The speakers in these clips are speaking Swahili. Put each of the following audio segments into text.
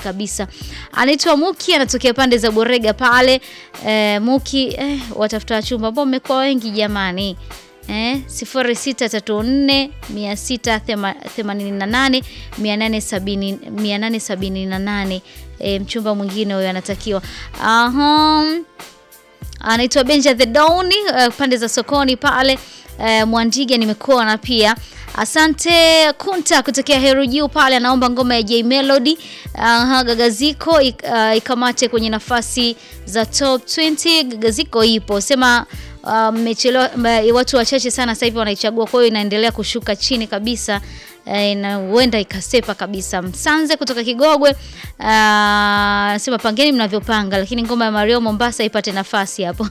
kabisa. Anaitwa Muki, anatokea pande za Borega pale. Eh, Muki eh, watafuta wachumba ambao mmekuwa wengi jamani. Eh, 0634 688 870 878. Eh, mchumba mwingine huyo anatakiwa. Aha. Anaitwa Benja the Dawn uh, pande za sokoni pale uh, Mwandiga nimekuona pia. Asante Kunta kutokea Heru Juu pale anaomba ngoma ya J Melody uh, Gagaziko ik, uh, ikamate kwenye nafasi za top 20. Gagaziko ipo sema mmechelewa, uh, watu wachache sana sasa hivi wanaichagua, kwa hiyo inaendelea kushuka chini kabisa eh, na huenda ikasepa kabisa. Msanze kutoka Kigogwe anasema uh, pangeni mnavyopanga, lakini ngoma ya Mario Mombasa ipate nafasi hapo.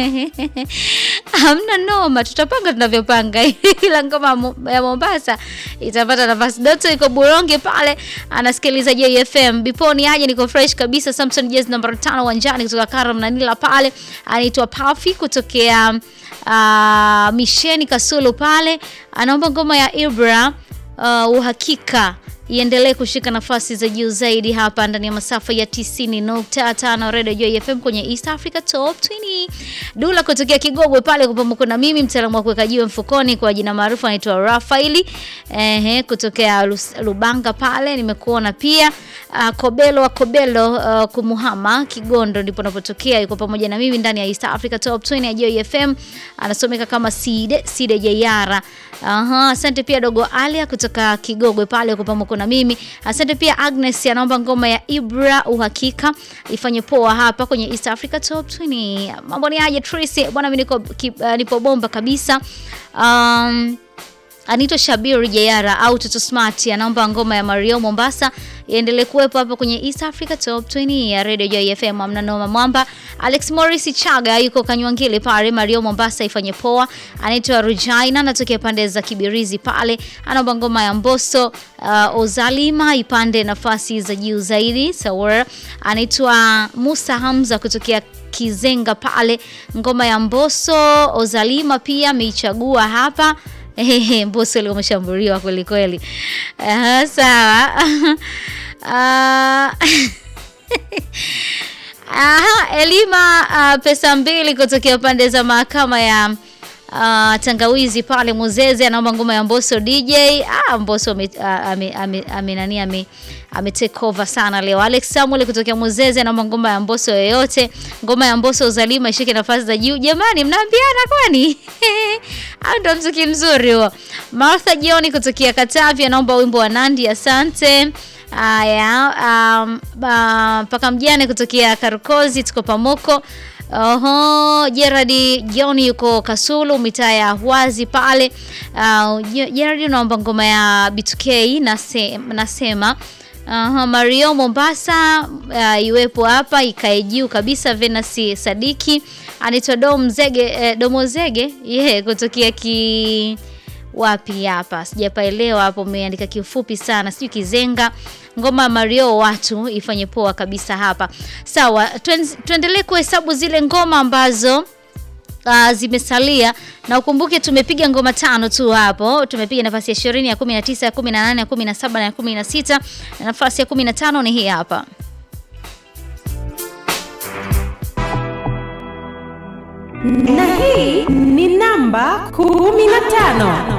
Hamna noma, tutapanga tunavyopanga, ila ngoma ya Mombasa itapata nafasi. Doto iko Buronge pale anasikiliza JFM. Biponi aje, niko fresh kabisa. Samson Jazz namba 5 uwanjani kutoka Karam na Nila pale, anaitwa Pafi kutokea uh, Misheni Kasulu pale, anaomba ngoma ya Ibra uh, uhakika iendelee kushika nafasi za juu zaidi hapa ndani ya masafa ya 90.5 Radio Joy FM kwenye East Africa Top 20. Dula kutokea Kigogwe pale kupamoka na mimi mtaalamu wa kuweka jiwe mfukoni kwa jina maarufu anaitwa Rafaeli. Ehe, kutokea Lubanga pale nimekuona pia. Uh, Kobelo wa Kobelo uh, kumuhama Kigondo ndipo napotokea, yuko pamoja na mimi ndani ya East Africa Top 20 ya Joy FM. Anasomeka kama Side Side Jayara. Aha, asante pia dogo Alia kutoka Kigogwe pale yuko pamoja na mimi. Asante pia Agnes anaomba ngoma ya Ibra uhakika ifanye poa hapa kwenye East Africa Top 20. Mambo ni aje Tracy? Bwana mimi niko uh, nipo bomba kabisa. Um, Anito Shabiri Jayara au Toto Smart anaomba ngoma ya Mario Mombasa iendelee kuwepo hapa kwenye East Africa Top 20 ya Radio Joy FM. Amna noma mwamba. Alex Morris Chaga yuko Kanywangile pale, Mario Mombasa ifanye poa. Anaitwa Rujaina anatokea pande za Kibirizi pale, anaomba ngoma ya Mbosso uh, Ozalima ipande nafasi za juu zaidi. Sawa. Anaitwa Musa Hamza kutokea Kizenga pale, ngoma ya Mbosso Ozalima pia ameichagua hapa. Ehe, Mbosso leo umeshambuliwa kweli kweli. Uh, sawa. uh, Aha, Elima uh, pesa mbili kutokea pande za mahakama ya uh, Tangawizi pale Muzeze anaomba ngoma ya Mbosso DJ. Ah, Mbosso ame, ame, ame, ame nani ame ame take over sana leo. Alex Samuel kutokea Muzeze anaomba ngoma ya Mbosso yoyote. Ngoma ya Mbosso Uzalima ishike nafasi za juu. Jamani, mnaambiana kwani? Au ndo mziki mzuri huo. Martha Jioni kutokea Katavi anaomba wimbo wa Nandi, asante. Aya, um, mpaka mjane kutokea Karukozi tuko pamoko. Oho, Gerard John yuko Kasulu mitaa ya Hwazi pale. Uh, Gerard naomba ngoma ya B2K nase, nasema uh, Mario Mombasa uh, iwepo hapa ikae juu kabisa. Venasi Sadiki anaitwa Dom Zege eh, Domo Zege yeah, kutokea ki wapi hapa sijapaelewa hapo, umeandika kifupi sana, sijui Kizenga. Ngoma Mario watu ifanye poa kabisa hapa. Sawa, tuendelee kuhesabu zile ngoma ambazo Uh, zimesalia na ukumbuke tumepiga ngoma tano tu hapo. Tumepiga nafasi ya 20 ya 19 ya 18 ya 17 na ya 16 na nafasi ya 15 ni hii hapa. Na hii ni namba 15.